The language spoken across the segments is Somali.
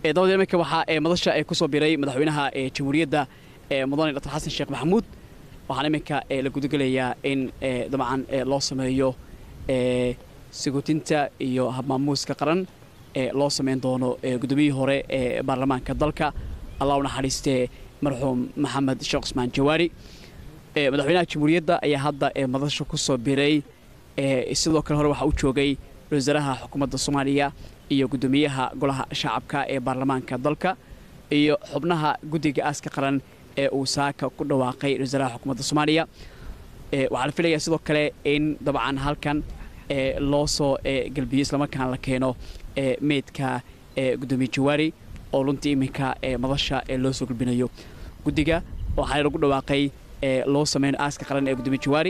dabada iminka waxaa madasha kusoo biray madaxweynaha jamhuuriyadda mudane dr xasan sheekh maxamuud waxaana iminka la gudagelayaa in dabcan loo sameeyo sagutinta iyo habmaamuuska qaran ee loo samayn doono gudoomiyihii hore ee baarlamaanka dalka allah u naxariistee marxuum maxamed sheekh cusmaan jawaari madaxweynaha jamhuuriyadda ayaa hadda madasha ku soo biray sidoo kale hore waxaa u joogay wasaaraha xukuumadda soomaaliya iyo gudoomiyaha golaha shacabka ee baarlamaanka dalka iyo xubnaha guddiga aaska qaran ee uu saaka ku dhawaaqay wasaaraha xukuumadda soomaaliya waxaa la filayaa sidoo kale in dabcan halkan loo soo galbiyo islamarkaana la keeno meydka gudoomiye jawaari oo runtii iminka madasha loo soo galbinayo guddiga waxaa lagu dhawaaqay loo sameyno aaska qaran ee gudoomiye jawaari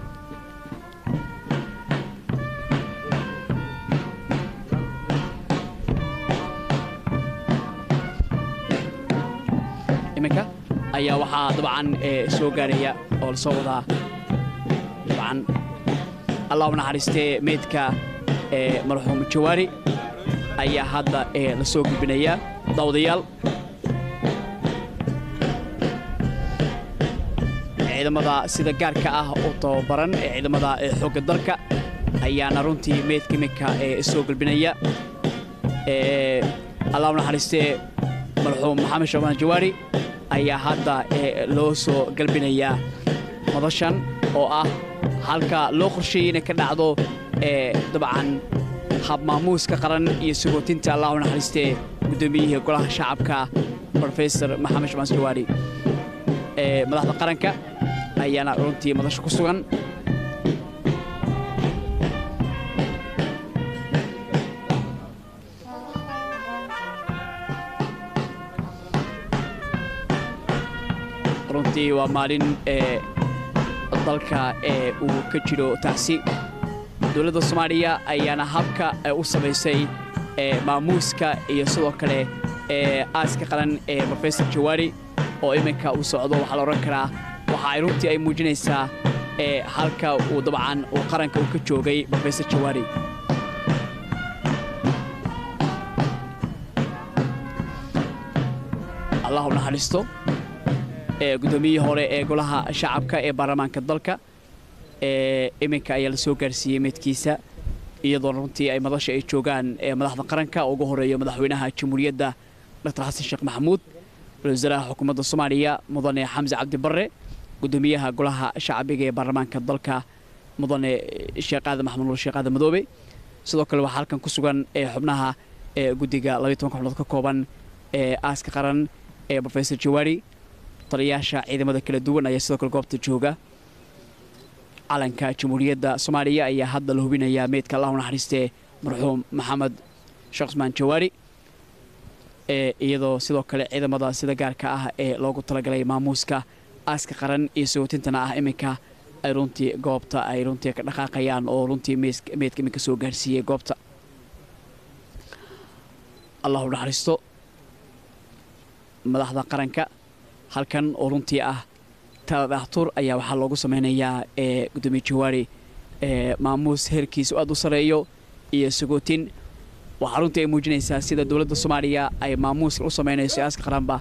iminka ayaa waxaa dabcan soo gaaraya oo lasoo wadaa dabcan allah u naxariistee meydka marxuum jawaari ayaa hadda la soo gudbinayaa daawadayaal ciidamada sida gaarka ah u tababaran ee ciidamada xoogga dalka ayaana runtii meydka iminka soo gulbinaya allah u naxariistee marxuum maxamed shaban jawaari ayaa hadda loo soo galbinayaa madashan oo ah halka loo qorsheeyey inay ka dhacdo dabcan habmaamuuska qaran iyo sagootinta allah u naxariistee guddoomiyihii golaha shacabka rofesor maxamed shaban jawaari madaxda qaranka ayaana runtii madasha ku sugan runtii waa maalin dalka uu ka jiro tacsi dowladda soomaaliya ayaana habka u samaysay maamuuska iyo sidoo kale aaska qaran ee rofesor jawaari oo iminka uu socdo waxaa la odhan karaa waxa ay runtii ay muujinaysaa halka uu dabcan uu qaranka uu ka joogay rofesor jawaari allah u naxariisto guddoomiyihii hore ee golaha shacabka ee baarlamaanka dalka iminka ayaa la soo gaarsiiyey meydkiisa iyadoo runtii ay madasha ay joogaan madaxda qaranka ugu horeeyo madaxweynaha jamhuuriyadda dr xasan sheekh maxamuud ra-iisul wasaaraha xukuumadda soomaaliya mudane xamse cabdi barre gudoomiyaha golaha shacbiga ee baarlamaanka dalka mudane sheekh aadan maxamed nuur sheekh aadan madoobe sidoo kale waxaa halkan ku sugan xubnaha guddiga labaiy tobanka xubnood ka kooban ee aaska qaran ee rofesor jawaari taliyayaasha ciidamada kala duwan ayaa sidoo kale goobta jooga calanka jamhuuriyadda soomaaliya ayaa hadda la hubinayaa meydka allah u naxariistee marxuum maxamed sheekh cusmaan jawaari iyadoo sidoo kale ciidamada sida gaarka ah ee loogu talagalay maamuuska aaska qaran iyo sagootintana ah iminka ay runtii goobta ay runtii ka dhaqaaqayaan oo runtii meydka iminka soo gaarsiiyey goobta allah u naxariisto madaxda qaranka halkan oo runtii ah taladhaxtur ayaa waxaa loogu samaynayaa ee gudoomiye jawaari maamuus heerkiisu aad u sareeyo iyo sagootin waxaa runtii ay muujinaysaa sida dowladda soomaaliya ay maamuuska u samaynayso aaska qaranba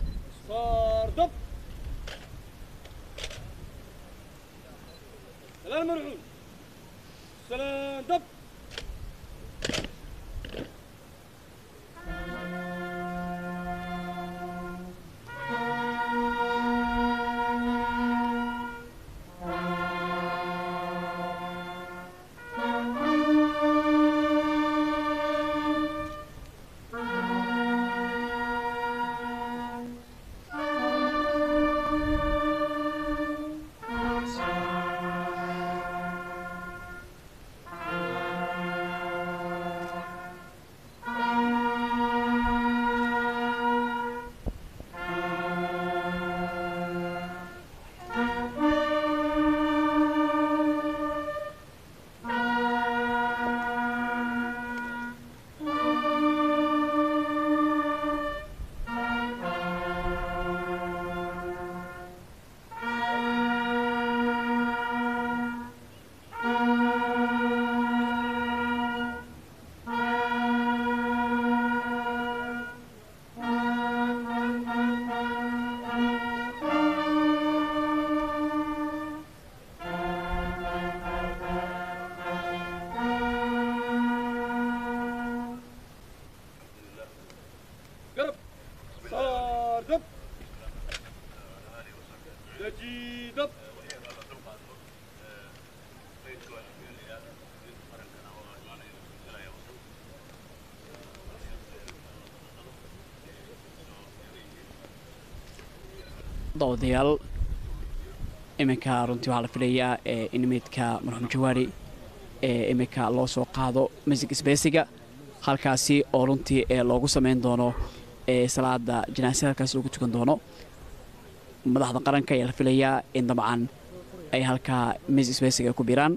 dawadayaal iminka runtii waxaa la filayaa in meydka marxuum jawaari ee iminka loo soo qaado masjid isbeesiga halkaasi oo runtii loogu samayn doono salaada janaasada halkaasi loogu tukan doono madaxda qaranka ayaa la filayaa in dabcan ay halkaa masjid isbeesiga ku biraan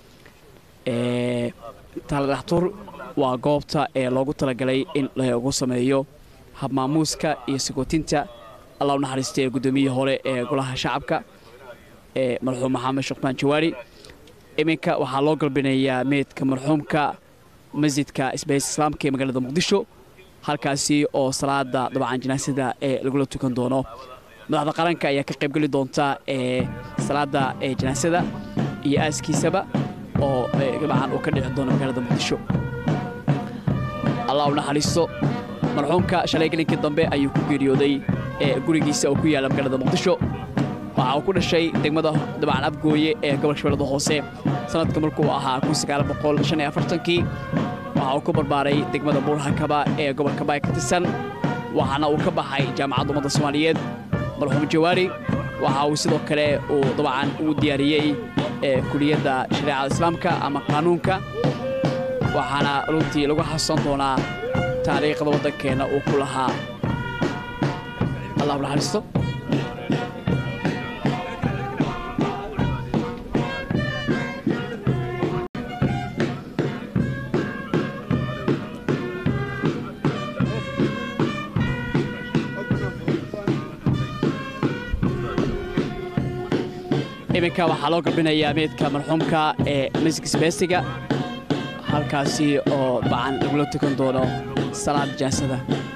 taladhaxtur waa goobta ee loogu talagalay in lagu sameeyo habmaamuuska iyo sigootinta allah u naxariistay ee guddoomiyihii hore ee golaha shacabka ee marxuum maxamed shukmaan jawaari iminka waxaa loo galbinayaa meydka marxuumka masjidka isbays islaamka ee magaalada muqdisho halkaasi oo salaada dabcan janaasada ee lagula tukan doono madaxda qaranka ayaa ka qaybgeli doonta ee salaada ee janaasada iyo aaskiisaba oo dabcan uu ka dhici doono magaalada muqdisho allah u naxariisto marxuumka shalay gelinkii dambe ayuu ku geeriyooday gurigiisa oo ku yaalla magaalada muqdisho waxa uu ku dhashay degmada dabcan abgooye ee gobolka shabeellada hoose sanadka markuu ahaa kii waxa uu ku barbaaray degmada buurhakaba ee gobolka baay ka tirsan waxaana uu ka baxay jaamacadda ummadda soomaaliyeed marxuum jawaari waxa uu sidoo kale uu dabcan uu diyaariyey kuliyadda shareecada islaamka ama qaanuunka waxaana runtii lagu xasuusan doonaa taariikhda waddankeenna uu ku lahaa allah u naxariisto iminka waxaa loo galbinayaa meydka marxuumka ee masjidka isbeesiga halkaasi oo dacan lagula tukan doono salaad jaasada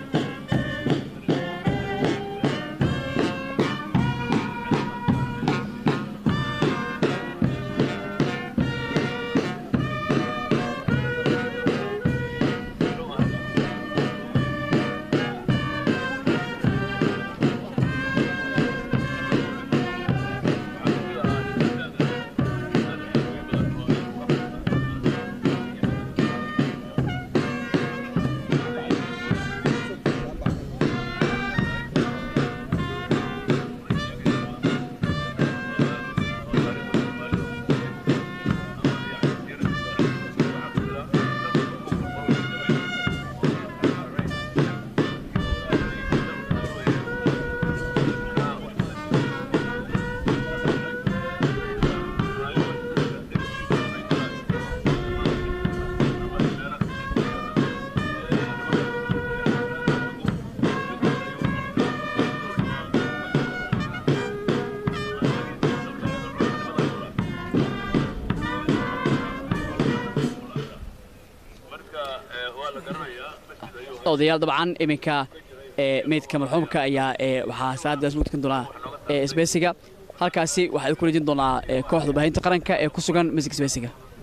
odayaal dabcan iminka meydka marxuumka ayaa waxaa salaadaas lagu tukan doonaa isbeesiga halkaasi waxaa ku rejin doonaa kooxda baahinta qaranka ee ku sugan masjidka isbeesiga